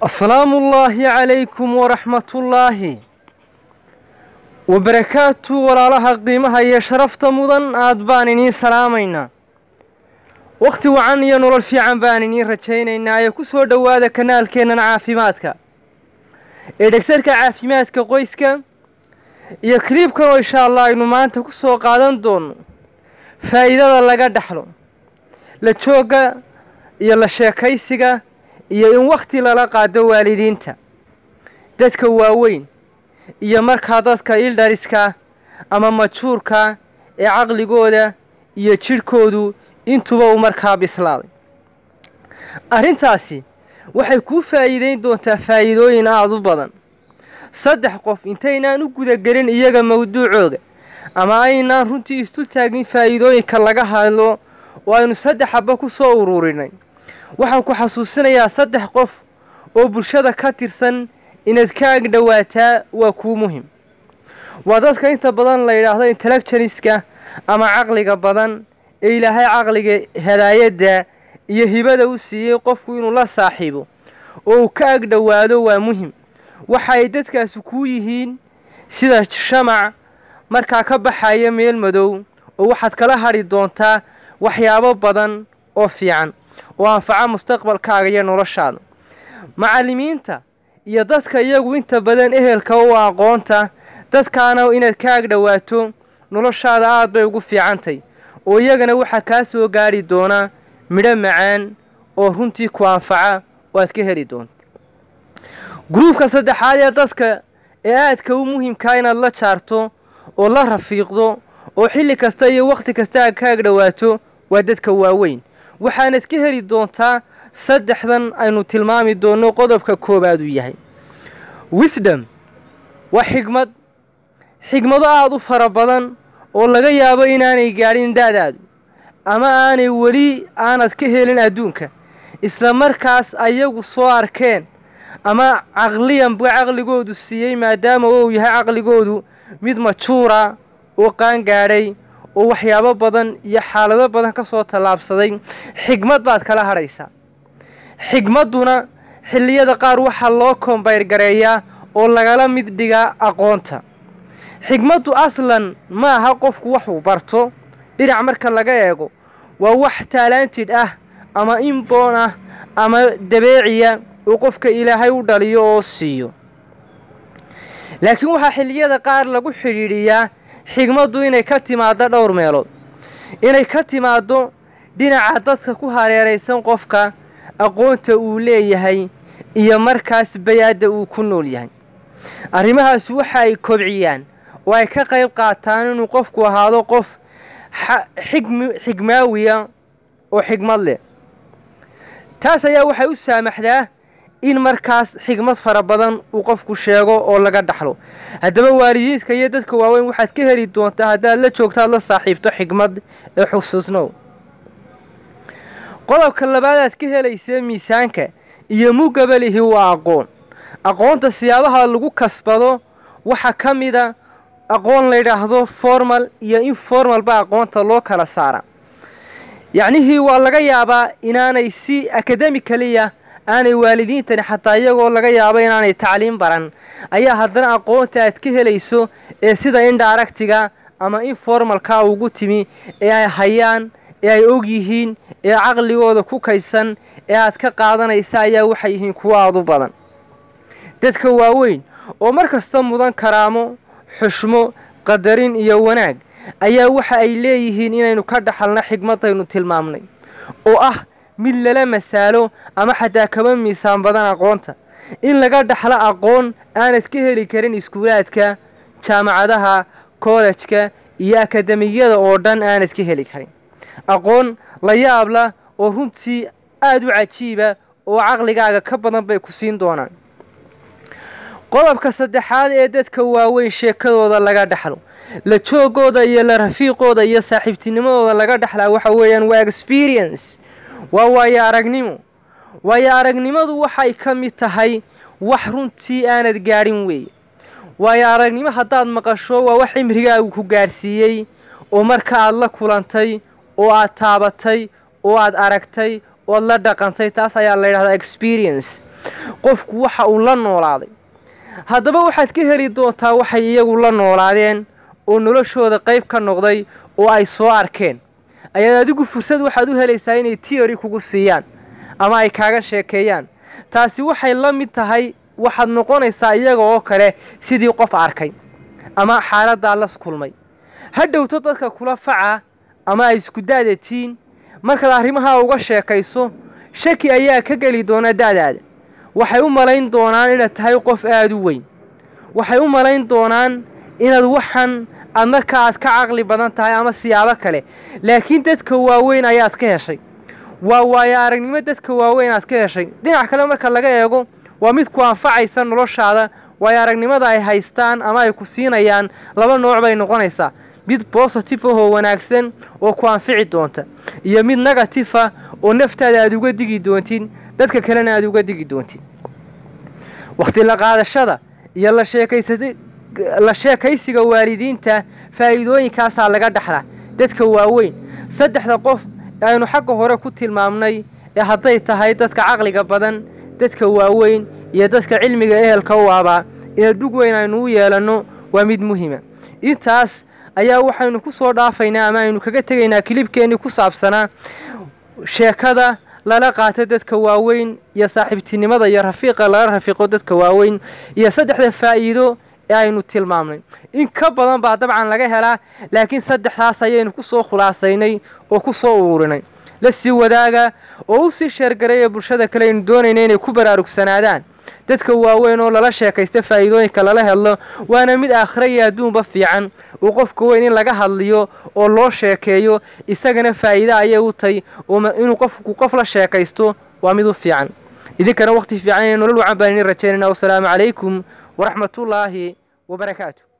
asalaamu ullaahi calaykum waraxmatullaahi wabarakaatu walaalaha qiimaha iyo sharafta mudan aad baan iniin salaamaynaa wakhti wacan iyo nolol fiican baan iniin rajaynaynaa ee ku soo dhowaada kanaalkeennan caafimaadka ee dhegtarka caafimaadka qoyska iyo kiliibkan oo insha allah aynu maanta ku soo qaadan doono faa'iidada laga dhaxlo la joogga iyo la sheekaysiga iyo in wakhti lala qaado waalidiinta dadka waaweyn iyo markaa dadka ildhariska ama majuurka ee caqligooda iyo jidhkoodu intuba uu markaa bislaaday arrintaasi waxay kuu faa'iideyn doontaa faa'iidooyin aada u badan saddex qof intaynaan u gudagelin iyaga mawduucooda ama aynaan runtii isdul taagin faa'iidooyinka laga hadlo oo aynu saddex habba ku soo ururinay waxaan ku xasuusinayaa saddex qof oo bulshada ka tirsan inaad ka ag dhowaataa waa kuu muhim waa dadka inta badan la yidhaahdo intellectualiska ama caqliga badan ee ilaahay caqliga hadaayadda iyo hibada u siiyey qofku inuu la saaxiibo oo uu ka ag dhowaado waa muhim waxa ay dadkaasi kuu yihiin sida shamac markaa ka baxaya meel madow oo waxaad kala hadhi doontaa waxyaabo badan oo fiican oo anfaca mustaqbalkaaga iyo noloshaada macallimiinta iyo dadka iyagu inta badan ehelka u aqoonta dadkaana inaad ka ag dhowaato noloshaada aad bay ugu fiicantay oo iyagana waxaa kaa soo gaadhi doona midho macaan oo runtii ku anfaca oo aad ka heli doonto gruubka saddexaad ee dadka ee aadka u muhimkaa inaad la jaarto oo la rafiiqdo oo xilli kasta iyo wakhti kasta aad ka ag dhowaato waa dadka waaweyn waxaanad ka heli doontaa saddexdan aynu tilmaami doonno qodobka koowaad uu yahay wisdom waa xigmad xigmado aada u fara badan oo laga yaabo inaanay gaadhin da'daadu ama aanay weli aanad ka helin adduunka isla markaas ayagu soo arkeen ama caqliyanba caqligoodu siiyey maadaama uu yahay caqligoodu mid majuura oo qaangaadhay oo waxyaabo badan iyo xaalado badan ka soo tallaabsaday xigmad baad kala hadhaysaa xigmadduna xilliyada qaar waxaa loo kombayr gareeyaa oo lagala mid dhigaa aqoonta xigmaddu aslan ma aha qofku waxuu barto dhinac marka laga eego waa wax taalantid ah ama inboon ah ama dabeeciya oo qofka ilaahay u dhaliyo oo siiyo laakiin waxaa xilliyada qaar lagu xidhiidhiyaa xigmaddu inay ka timaaddo dhowr meelood inay ka timaaddo dhinaca dadka ku hareeraysan qofka aqoonta uu leeyahay iyo markaas bayaadda uu ku nool yahay arrimahaas waxa ay kobciyaan oo ay ka qayb qaataan inuu qofku ahaado qof xigmaawiya oo xigmad leh taas ayaa waxay u saamaxdaa in markaas xigmad fara badan uu qofku sheego oo laga dhaxlo haddaba waalidiinka iyo dadka waaweyn waxaad ka heli doontaa haddaad la joogtaad la saaxiibto xigmad ee xusuusnow qodobka labaadaad ka helaysee miisaanka iyo mugabalihi waa aqoon aqoonta siyaabaha lagu kasbado waxaa ka mida aqoon layidhaahdo formal iyo informalba aqoonta loo kala saara yacnihii waa laga yaabaa inaanay si akademikaliya aanay waalidiintani xataa iyagoo laga yaabo inaanay tacliim baran ayaa haddana aqoonta aad ka helayso ee sida indhaaragtiga ama informalka ugu timi ee ay hayaan ee ay og yihiin ee caqligooda ku kaysan ee aad ka qaadanaysa ayaa waxay yihiin kuwo aada u badan dadka waaweyn oo mar kasta mudan karaamo xushmo qadarin iyo wanaag ayaa waxa ay leeyihiin inaynu ka dhaxalno xigmadaynu tilmaamnay oo ah mid lala masaalo ama xataa kaba miisaan badan aqoonta in laga dhaxlo aqoon aanad ka heli karin iskuulaadka jaamacadaha kollejka iyo akademiyada oo dhan aanad ka heli karin aqoon la yaabla oo runtii aada u cajiiba oo caqligaaga ka badan bay ku siin doonaan qodobka saddexaad ee dadka waaweyn sheekadooda laga dhaxlo la joogooda iyo la rafiiqooda iyo saaxiibtinimadooda laga dhaxlaa waxa weeyaan waa experience waa waayo aragnimo waayo aragnimadu waxay ka mid tahay wax runtii aanad gaadhin weeye waayo aragnimo haddaad maqasho waa wax cimrigaagu ku gaadhsiiyey oo marka aad la kulantay oo aad taabatay oo aad aragtay ood la dhaqantay taas ayaa la yidhahdaa experience qofku waxa uu la noolaaday haddaba waxaad ka heli doontaa waxay iyagu la noolaadeen oo noloshooda qayb ka noqday oo ay soo arkeen ayaad adigu fursad waxaad u helaysaa inay tiyori kugu siiyaan ama ay kaaga sheekeeyaan taasi waxay la mid tahay waxaad noqonaysaa iyaga oo kale sidii qof arkay ama xaaladdaa las kulmay ha dhowto dadka kula faca ama ay isku daadatiin markaad arrimahaa uga sheekayso shaki ayaa ka geli doona da'daada waxay u malayn doonaan inaad tahay qof aada u weyn waxay u malayn doonaan inaad waxan aad markaa aad ka caqli badan tahay ama siyaabo kale laakiin dadka waaweyn ayaad ka heshay waa waayo aragnimo dadka waaweyn aad ka heshay dhinac kale marka laga eego waa mid ku anfacaysa noloshaada waayo aragnimada ay haystaan ama ay ku siinayaan laba nooc bay noqonaysaa mid bositive ahoo wanaagsan oo ku anfici doonta iyo mid negative ah oo naftaada aada uga digi doontid dadka kalena aada uga digi doontid wakhti la qaadashada iyo la sheekaysata la sheekaysiga waalidiinta faa'iidooyinkaasaa laga dhaxlaa dadka waaweyn saddexda qof ee aynu xagga hore ku tilmaamnay ee hadday tahay dadka caqliga badan dadka waaweyn iyo dadka cilmiga ehelka u abaa ina dug weyn aynu u yeelanno waa mid muhima intaas ayaa waxaynu ku soo dhaafaynaa ama aynu kaga tegaynaa kilibkeennii ku saabsanaa sheekada lala qaato dadka waaweyn iyo saaxiibtinimada iyo rafiiqa lala rafiiqo dadka waaweyn iyo saddexda faa'iido ee aynu tilmaamnay in ka badan baa dabcan laga helaa laakiin saddexdaas ayaynu ku soo khulaasaynay oo ku soo ururinay la sii wadaaga oo u sii sheergareeya bulshada kale aynu doonayna inay ku baraarugsanaadaan dadka waaweyn oo lala sheekaysta faa'iidooyinka lala hadlo waana mid aakhira iyo adduunba fiican uu qofka weyn in laga hadliyo oo loo sheekeeyo isagana faa'iide ayay u tahy inuu qofku qof la sheekaysto waa mid u fiican idinkana waqti fiican inay nolol wacan baan idin rajaynayna wasalaamu calaykum waraxmatullaahi wabarakaatu